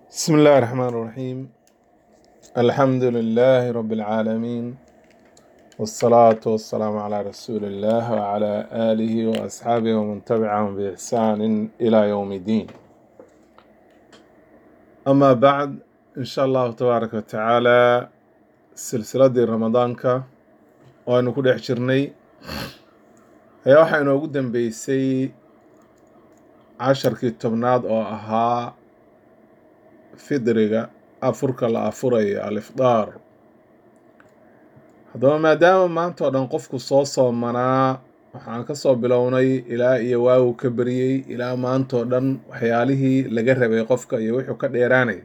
بسم الله الرحمن الرحيم الحمد لله رب العالمين والصلاة والسلام على رسول الله وعلى آله وأصحابه ومن تبعهم بإحسان إلى يوم الدين أما بعد إن شاء الله تبارك وتعالى سلسلة رمضان وأنا كل حشرني هي waxaa inoogu dambeysay casharkii tobnaad oo ahaa fidriga afurka la afurayo alifdaar haddaba maadaama maanta oo dhan qofku soo soomanaa waxaan ka soo bilownay ilaa iyo waagu ka beriyey ilaa maanta oo dhan waxyaalihii laga rabay qofka iyo wuxuu ka dheeraanay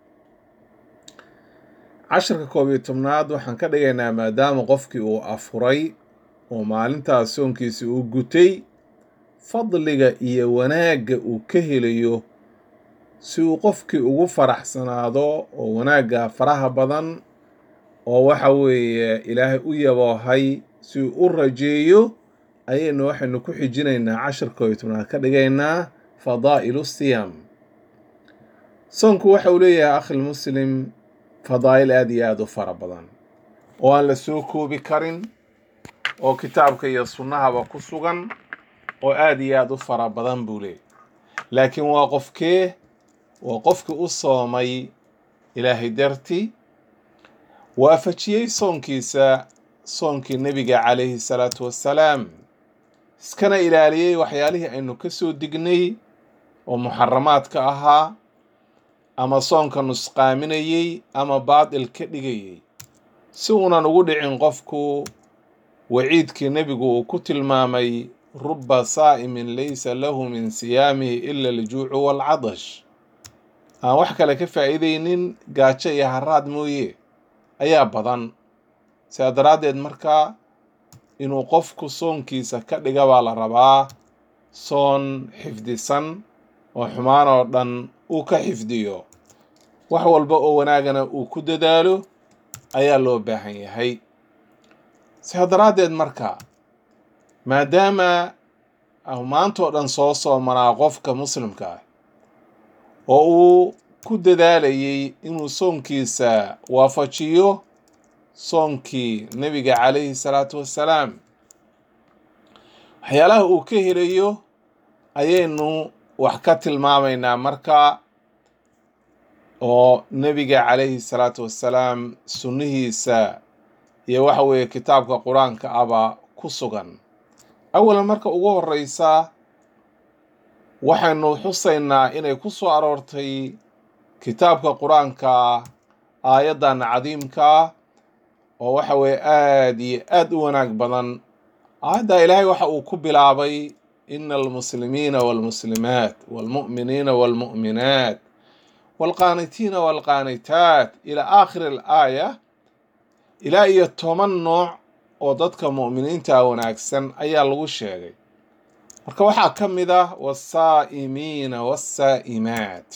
casharka koob iyo tobnaad waxaan ka dhigaynaa maadaama qofkii uu afuray oo maalintaas soonkiisi uu gutay fadliga iyo wanaagga uu ka helayo si uu qofkii ugu faraxsanaado oo wanaagga faraha badan oo waxa weeye ilaahay u yaboohay si uu u rajeeyo ayaynu waxaynu ku xijinaynaa cashirka iyo tobnaad ka dhigaynaa fadaa'ilu siyaam soonku waxa uu leeyahay akhil muslim fadaa'il aada iyo aada u fara badan oo aan la soo koobi karin oo kitaabka iyo sunnahaba ku sugan oo aada iyo aada u fara badan buu leeyahy laakiin waa qofkee waa qofkii u soomay ilaahay dartii waafajiyey soonkiisa soonkii nebiga calayhi salaatu wassalaam iskana ilaaliyey waxyaalihii aynu ka soo dignay oo muxaramaadka ahaa ama soonka nusqaaminayey ama baadil ka dhigayey si uunan ugu dhicin qofku waciidkii nebigu uu ku tilmaamay ruba saa'imin laysa lahu min siyaamihi ila aljuucu waalcadash aan wax kale ka faa'iidaynin gaajo iyo haraad mooye ayaa badan sidaa daraaddeed markaa inuu qofku soonkiisa ka dhiga baa la rabaa soon xifdisan oo xumaan oo dhan uu ka xifdiyo wax walba oo wanaagana uu ku dadaalo ayaa loo baahan yahay sidaa daraaddeed marka maadaama maantoo dhan soo soomanaa qofka muslimka ah oo uu ku dadaalayey inuu soonkiisa waafajiyo soonkii nebiga calayhi salaatu wassalaam waxyaalaha uu ka helayo ayaynu wax ka tilmaamaynaa marka oo nebiga calayhi salaatu wassalaam sunnihiisa iyo waxa weeye kitaabka qur-aanka aba ku sugan awalan marka ugu horeysa waxaynu xusaynaa inay ku soo aroortay kitaabka qur-aanka aayaddan cadiimka oo waxa weeye aada iyo aada u wanaag badan aayadda ilaahay waxa uu ku bilaabay ina almuslimiina waalmuslimaat waalmu'miniina waalmu'minaat waalqaanitiina waalqaanitaat ilaa aakhiri alaaya ilaa iyo toban nooc oo dadka mu'miniinta wanaagsan ayaa lagu sheegay marka waxaa ka mid ah wasaa'imiina waasaa'imaat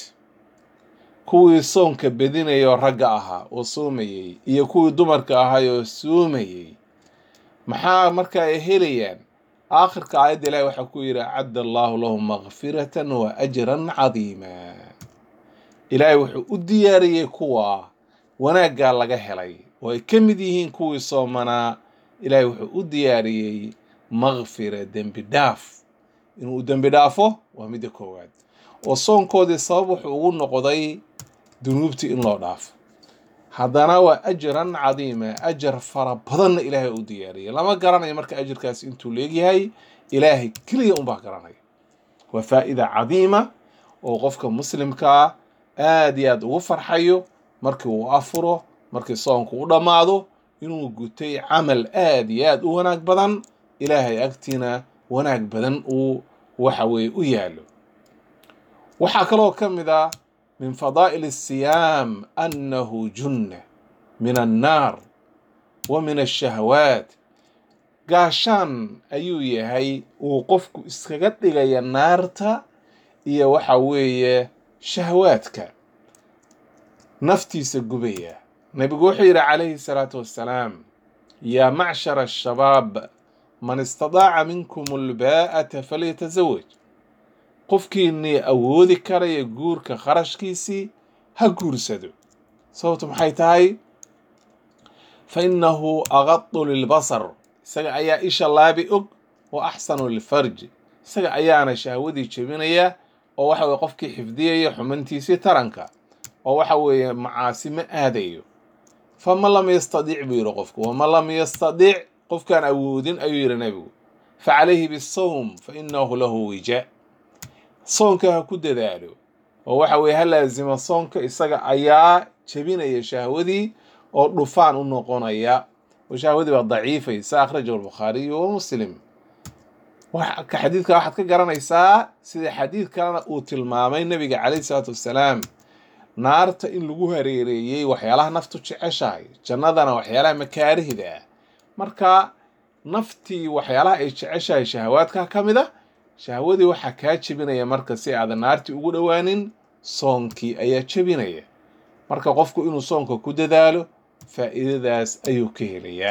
kuwii soonka bedinayoo ragga ahaa oo soomayey iyo kuwii dumarka ahay oo soomayey maxaa marka ay helayaan aakhirka aayadda ilahi waxaa ku yidhi acadda allaahu lahum makfiratan wa ajran cadiima ilaahay wuxuu u diyaariyey kuwa wanaaggaa laga helay oo ay ka mid yihiin kuwii soomanaa ilaahay wuxuu u diyaariyey makfira dembi dhaaf inuu dembi dhaafo waa midda koowaad oo soonkoodii sabab wuxuu ugu noqday dunuubtii in loo dhaafo haddana waa ajran cadiima ajar fara badanna ilaahay u diyaariyay lama garanayo marka ajarkaasi intuu leegyahay ilaahay keliya unbaa garanaya waa faa'ida cadiima oo qofka muslimkaa aada iyo aada ugu farxayo markii uu afuro markii soonku u dhammaado inuu gutay camal aada iyo aada u wanaag badan ilaahay agtiina wanaag badan uu waxa weeye u yaalo waxaa kaloo ka mid ah min fadaa'il asiyaam annahu junna min annaar wa min ashahawaat gaashaan ayuu yahay uu qofku iskaga dhigaya naarta iyo waxa weeye shahawaadka naftiisa gubaya nebigu wuxuu yidhi calayhi salaatu wassalaam yaa macshara ashabaab man istadaaca minkum albaa'ata falyatazawaj qofkiinii awoodi karaya guurka kharashkiisii ha guursado sababtu maxay tahay fa innahu aqadu lilbasar isaga ayaa isha laabi og wa axsanu lilfarji isaga ayaana shahwadii jebinaya oo waxa weye qofkii xifdiyaya xumantiisii taranka oo waxa weeye macaasi ma aadayo faman lam yastadic buu yidhi qofku waman lam yastadic qofkaan awoodin ayuu yidhi nebigu fa calayhi bisawm fa innahu lahu wija soonka ha ku dadaalo oo waxa weeye ha laazima soonka isaga ayaa jebinaya shahwadii oo dhufaan u noqonaya oo shahwadii baa daciifaysa akhrajahu albukhaariyu wa muslim ka xadiidka waxaad ka garanaysaa sida xadiid kalena uu tilmaamay nebiga calayhi salaatu wassalaam naarta in lagu hareereeyey waxyaalaha naftu jeceshahay jannadana waxyaalaha makaarihda ah marka naftii waxyaalaha ay jeceshahay shahawaadka ka mid a shahwadii waxaa kaa jebinaya marka si aadan naartii ugu dhowaanin soonkii ayaa jebinaya marka qofku inuu soonka ku dadaalo faa'iidadaas ayuu ka helayaa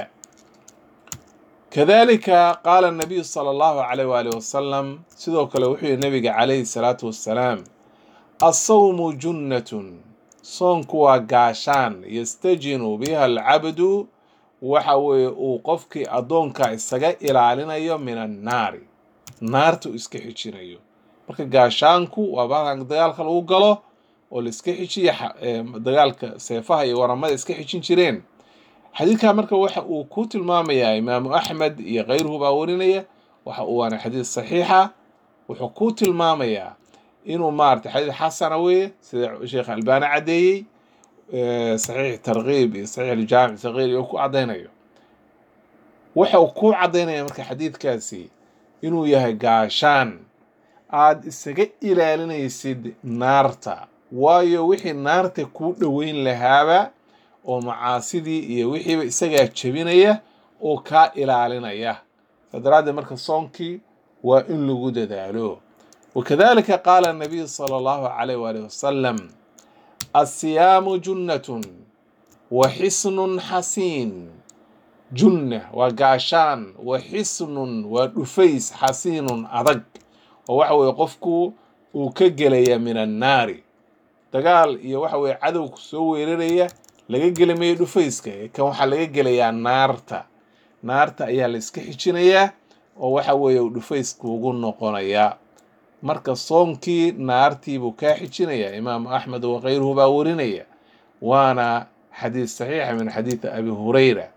kadalika qaala nabiyu sala allahu calayh waali wasalam sidoo kale wuxuu yihi nabiga calayhi salaatu wassalaam assawmu junnatun soonku waa gaashaan yastajinu biha alcabdu waxa weeye uu qofkii addoonka isaga ilaalinayo min annaari naarta uu iska xijinayo marka gaashaanku waa baalkan dagaalka lagu galo oo la iska xijiya dagaalka seefaha iyo waramada iska xijin jireen xadiidkaa marka waxa uu ku tilmaamayaa imaamu axmed iyo kayruhu baa warinaya waxa uu waana xadiid saxiixa wuxuu ku tilmaamayaa inuu maarata xadiid xasana weeye sida sheekh albaani caddeeyey saxiix tarkiib iyo saxiix aljaamic sagiir iyo ku caddaynayo waxa uu ku caddaynaya marka xadiidkaasi inuu yahay gaashaan aad isaga ilaalinaysid naarta waayo wixii naarta kuu dhoweyn lahaaba oo macaasidii iyo wixiiba isagaa jebinaya oo kaa ilaalinaya saa daraaddeed marka soonkii waa in lagu dadaalo wakadalika qaala nabiyu sala allahu calayh waali wasalam assiyaamu junnatun wa xisnun xasiin junna waa gaashaan wa xisnun waa dhufays xasiinun adag oo waxa weeye qofku uu ka gelaya min annaari dagaal iyo waxa weye cadowku soo weeraraya laga geli mayo dhufayska kan waxaa laga gelayaa naarta naarta ayaa la iska xijinayaa oo waxa weeye uu dhufayskuugu noqonayaa marka soonkii naartiibuu kaa xijinayaa imaamu axmed wa kayruhu baa warinaya waana xadiid saxiixa min xadiidi abi hurayra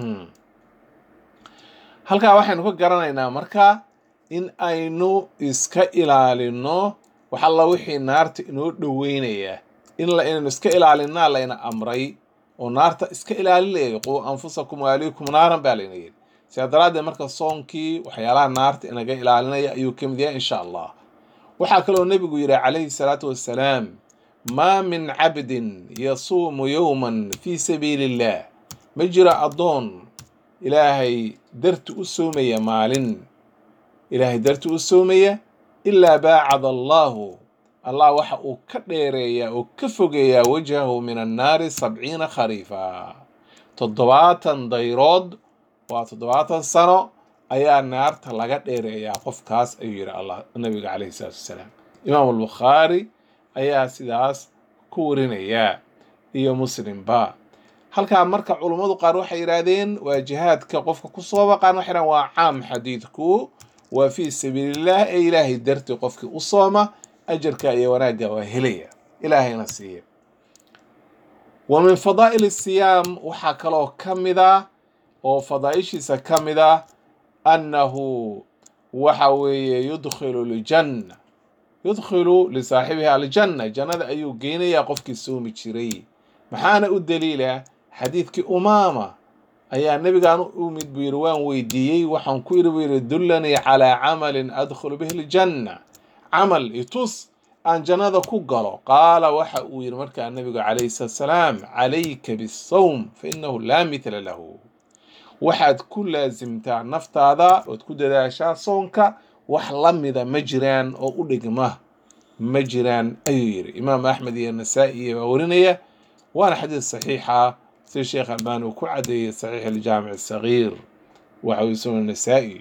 halkaa waxaynu ka garanaynaa marka in aynu iska ilaalino wax alla wixii naarta inoo dhoweynaya in la inaynu iska ilaalinaa layna amray oo naarta iska ilaalinaya quu anfusakum waaliikum naaran baa layna yidhi sidaa daraaddeed marka soonkii waxyaalaha naarta inaga ilaalinaya ayuu ka mid yahay insha allah waxaa kaloo nebigu yidhi calayhi salaatu wassalaam maa min cabdin yasuumu yowman fii sabiili illah ma jira addoon ilaahay darti u soomaya maalin ilaahay darti u soomaya ilaa baacada allaahu allah waxa uu ka dheereeyaa oo ka fogeeyaa wajhahu min annaari sabciina khariifa toddobaatan dayrood waa toddobaatan sano ayaa naarta laga dheereeyaa qofkaas ayuu yidhi allah nabiga calayhi salaatu wassalaam imaamu albukhaari ayaa sidaas ku warinayaa iyo muslimba halkaa marka culummadu qaar waxay yidhaahdeen waa jihaadka qofka ku soo baqaan waxay yidhahdeen waa caam xadiidku waa fii sabiilillaah ee ilaahay dartii qofkii u sooma ajarka iyo wanaagga waa helaya ilaahayna siiya wa min fadaa'il siyaam waxaa kaloo ka mid ah oo fadaa'ishiisa ka mid ah annahu waxa weeye yudkhilu ljanna yudkhilu lisaaxibiha aljanna jannada ayuu geynayaa qofkii soomi jiray maxaana u daliila xadiidkii umaama ayaa nebigaan u mid buu yidhi waan weydiiyey waxaan ku yidhi buu yidhi dullanii calaa camalin adkhulu bihi ljanna camal itus aan jannada ku galo qaala waxa uu yidhi markaa nebigu calayhi salaatu salaam calayka bisawm fa innahu laa mithla lahu waxaad ku laasimtaa naftaada ood ku dadaashaa soonka wax la mida ma jiraan oo u dhigma ma jiraan ayuu yidhi imaam axmed iyo nasaa'i baa warinaya waana xadiid saxiixa sida sheekh albani uu ku caddeeyey saxiix aljaamic asagiir waxa uu isagoo nasaa'i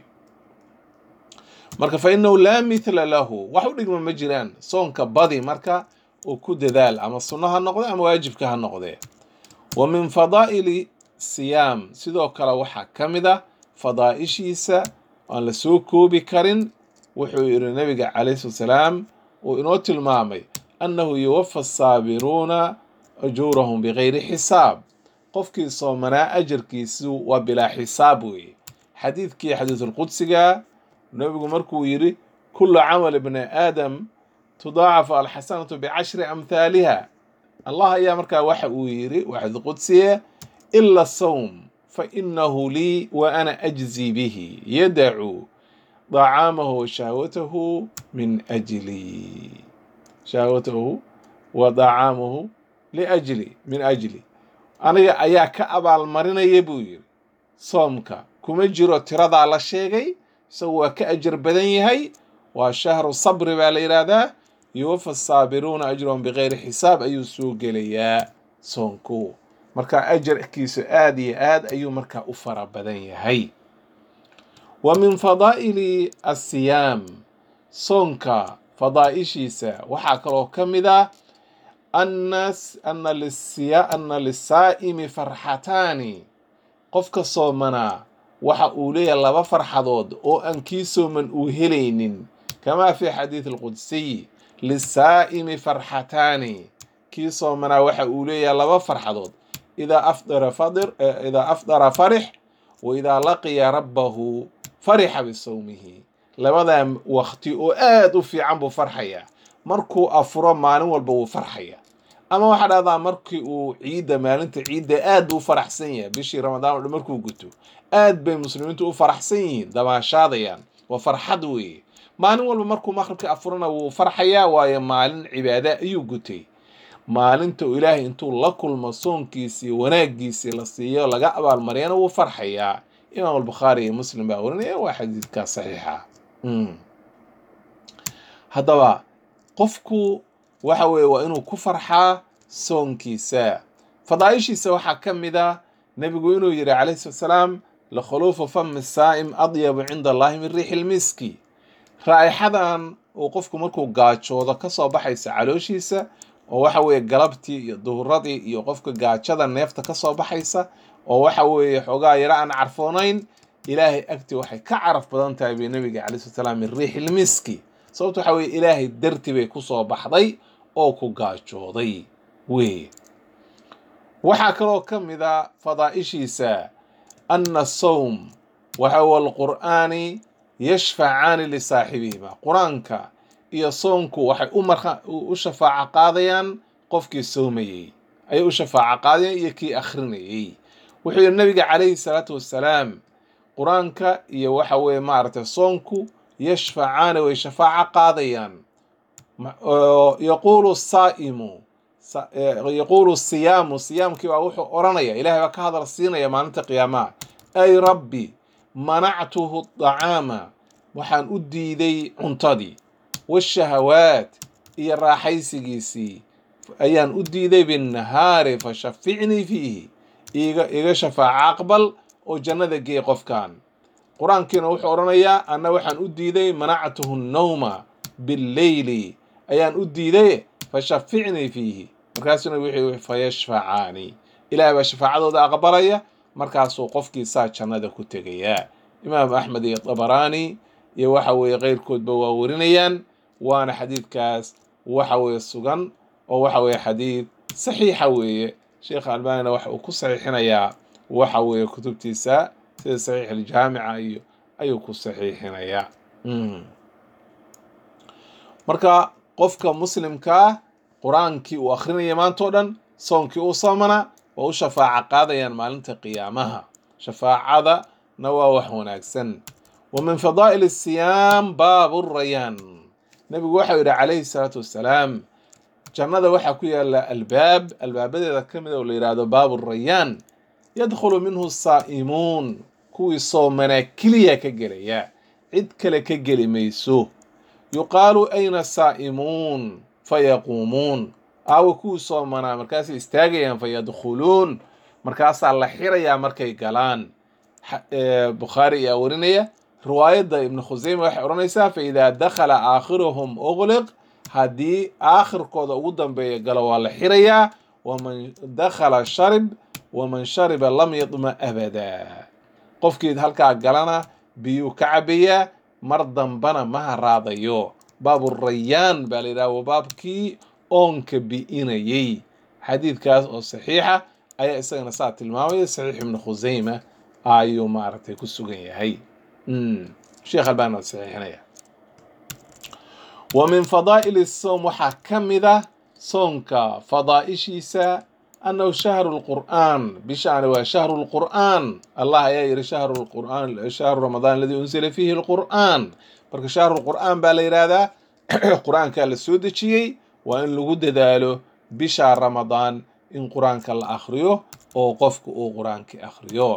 marka fa inahu laa mithla lahu wax u dhigma ma jiraan soonka badi marka oo ku dadaal ama sunno ha noqde ama waajibka ha noqdee wa min fadaa'ili siyaam sidoo kale waxaa ka mid ah fadaa'ishiisa aan la soo koobi karin wuxuu yidhi nabiga calayhi salatu salaam uu inoo tilmaamay annahu yuwafa asaabiruuna ajuurahum bigayri xisaab qofkii soomanaa ajarkiisu waa bilaa xisaab weeye xadiidkii xadiisulqudsiga nabigu markuu yidhi kulu camal ibni aadam tudaacafu alxasanatu bicashri amhaaliha allah ayaa markaa waxa uu yidhi waa xadiis qudsiye ila sawm fa inahu lii wa ana ajzi bihi yadacu dacaamahu wa shahwatahu min ajli shahwatahu wa dacaamahu liajli min ajli aniga ayaa ka abaalmarinaya buu yidhi soomka kuma jiro tiradaa la sheegay isagu waa ka ajar badan yahay waa shahru sabri baa la yidhaahdaa yuwafa saabiruuna ajrahum bikayri xisaab ayuu soo gelayaa soonku marka ajarkiisu aad iyo aad ayuu markaa u fara badan yahay wa min fadaa'ili asiyaam soonka fadaa'ishiisa waxaa kaloo ka mid ah ana lisaa'imi farxataani qofka soomanaa waxa uu leeyahay laba farxadood oo aan kii sooman uu helaynin kamaa fi xadiid alqudsiy lisaa'imi farxataani kii soomanaa waxa uu leeyahay laba farxadood idaa afdara fadir idaa afdara farix wa idaa laqiya rabbahu farixa bisawmihi labadaa waqti oo aad u fiican buu farxayaa markuu afuro maalin walba wuu farxaya ama waxaa dhahdaa markii uu ciidda maalinta ciidda aad buu u faraxsan yahay bishii ramadaan o dhan markuu guto aad bay muslimiintu u faraxsan yihiin damaashaadayaan waa farxad weeye maalin walba markuu maqribka afurana wuu farxayaa waayo maalin cibaada ayuu gutay maalinta uu ilaahay intuu la kulmo soonkiisii wanaaggiisii la siiyo laga abaalmariyana wuu farxayaa imaam albukhaari iyo muslim baa warinaya waa xadiidkaa saxiixa haddaba qofku waxa weeye waa inuu ku farxaa soonkiisa fadaa'ishiisa waxaa ka mid ah nebigu inuu yidhi calayhi salatu salaam lakhuluufu fami saa'im adyabu cinda allahi min riixi lmiski raa'ixadan uu qofku markuu gaajoodo ka soo baxaysa calooshiisa oo waxa weeye galabtii iyo duhuradii iyo qofka gaajada neefta ka soo baxaysa oo waxa weeye xoogaa yaro aan carfoonayn ilaahay agtii waxay ka caraf badan tahay bay nabiga calai slat salaam min riixi lmiski sababto waxa weye ilaahay darti bay kusoo baxday oo ku gaajooday weye waxaa kaloo ka mid a fadaa'ishiisa ana sawm waxa walqur'aani yashfacaani lisaaxibihima qur-aanka iyo soonku waxay u marka u shafaaco qaadayaan qofkii soomayey ayay u shafaaco qaadayaan iyo kii akhrinayey wuxuu yidhi nabiga calayhi salaatu wassalaam qur-aanka iyo waxa weeye maaragtay soonku yashfacaani way shafaaco qaadayaan yaquulu saa'imu yaquulu siyaamu siyaamkii baa wuxuu odhanaya ilahay baa ka hadal siinaya maalinta qiyaamaha ay rabbi manactuhu dacaama waxaan u diiday cuntadii washahawaat iyo raaxaysigiisii ayaan u diiday binnahaari fashaficnii fiihi iga iga shafaaca aqbal oo jannada geey qofkan qur-aankiina wuxuu odhanayaa anna waxaan u diiday manactuhu nnawma billeyli ayaan u diiday fashaficnii fiihi markaasuna wuxuu fayashfacaani ilahay baa shafaacadooda aqbalaya markaasuu qofkii saa jannada ku tegayaa imaam axmed iyo dabaraani iyo waxa weeye keyrkoodba waa warinayaan waana xadiidkaas waxa weeye sugan oo waxa weeye xadiid saxiixa weeye sheekh albanina waxa uu ku saxiixinayaa waxa weeye kutubtiisa sida saxiix aljaamica iyo ayuu ku saxiixinayaa marka qofka muslimkaa qur-aankii uu akhrinaya maantao dhan soonkii uu soomana waa u shafaaco qaadayaan maalinta qiyaamaha shafaacadana waa wax wanaagsan wa min fadaa'il asiyaam baabu rayaan nebigu waxau yidhi calayhi salaatu wassalaam jannada waxaa ku yaala albaab albaabadeeda ka mid oo la yidhaahdo baabu rayaan yadkhulu minhu saa'imuun kuwii soomanaa keliya ka gelaya cid kale ka geli mayso yuqaalu ayna saa'imuun fayaquumuun aawa kuwii soomanaa markaasay istaagayaan fayadkhuluun markaasaa la xirayaa markay galaan bukhaari ayaa warinaya riwaayadda ibnu khuseyme waxay odhanaysaa fa idaa dakhala aakhiruhum ugliq haddii aakhirkooda ugu dambeeya galo waa la xirayaa waman dakhala sharib waman shariba lam yadma abadaa qofkii halkaa galana biyuu ka cabayaa mar dambana ma haraadayo baaburayaan baa la yidhaha waa baabkii oonka bi'inayey xadiidkaas oo saxiixa ayaa isagana saa tilmaamaya saxiix ibnu khusayma ayuu maaragtay ku sugan yahay sheekh albani waa saxiixinaya wa min fadaa'ili soom waxaa ka mid a soonka fadaa'ishiisa annahu shahru lqur'aan bishaani waa shahru lqur'aan allah ayaa yidhi shahru lqur'aan shahru ramadaan aladii unsila fiihi lqur'aan marka shahru lqur'aan baa la yidhaahdaa qur-aankaa la soo dejiyey waa in lagu dadaalo bisha ramadaan in qur-aanka la akhriyo oo qofku uu qur-aankii akhriyo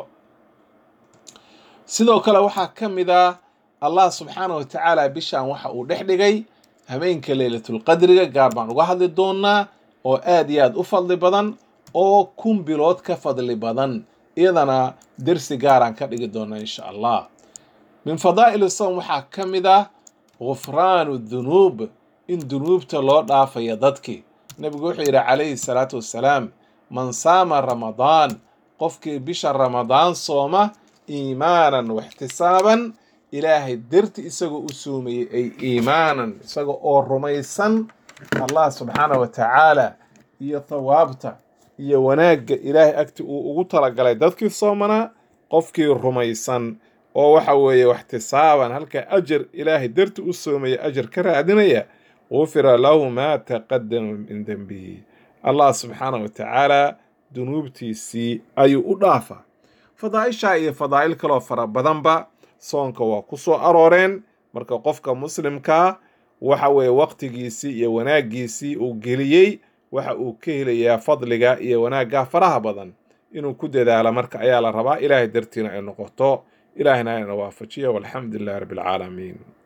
sidoo kale waxaa ka mid ah allah subxaana wa tacaala bishaan waxa uu dhex dhigay habeenka leylatulqadriga gaar baan uga hadli doonaa oo aad iyo aad u fadli badan oo kun bilood ka fadli badan iyadana dersi gaaraan ka dhigi doonaa insha allah min fadaa'il sowm waxaa ka mid ah gufraanu dunuub in dunuubta loo dhaafaya dadkii nebigu wuxuu yidhi calayhi salaatu wassalaam man saama ramadaan qofkii bisha ramadaan sooma iimaanan waxtisaaban ilaahay darti isagoo u soomayey ay iimaanan isaga oo rumaysan allah subxaana wa tacaala iyo thawaabta iyo wanaagga ilaahay agti uu ugu talagalay dadkii soomanaa qofkii rumaysan oo waxa weeye waxtisaaban halkaa ajar ilaahay darti u soomaya ajar ka raadinaya gufira lahu maa taqadama min dembihi allah subxaana wa tacaala dunuubtiisii ayuu u dhaafaa fadaa'ishaa iyo fadaa'il kaloo fara badanba soonka waa ku soo arooreen marka qofka muslimkaa waxa weeye waqtigiisii iyo wanaaggiisii uu geliyey waxa uu ka helayaa fadliga iyo wanaaggaa faraha badan inuu ku dadaalo marka ayaa la rabaa ilaahay dartiina ay noqoto ilaahina ayna waafajiya walxamdu lilahi rabbi alcaalamiin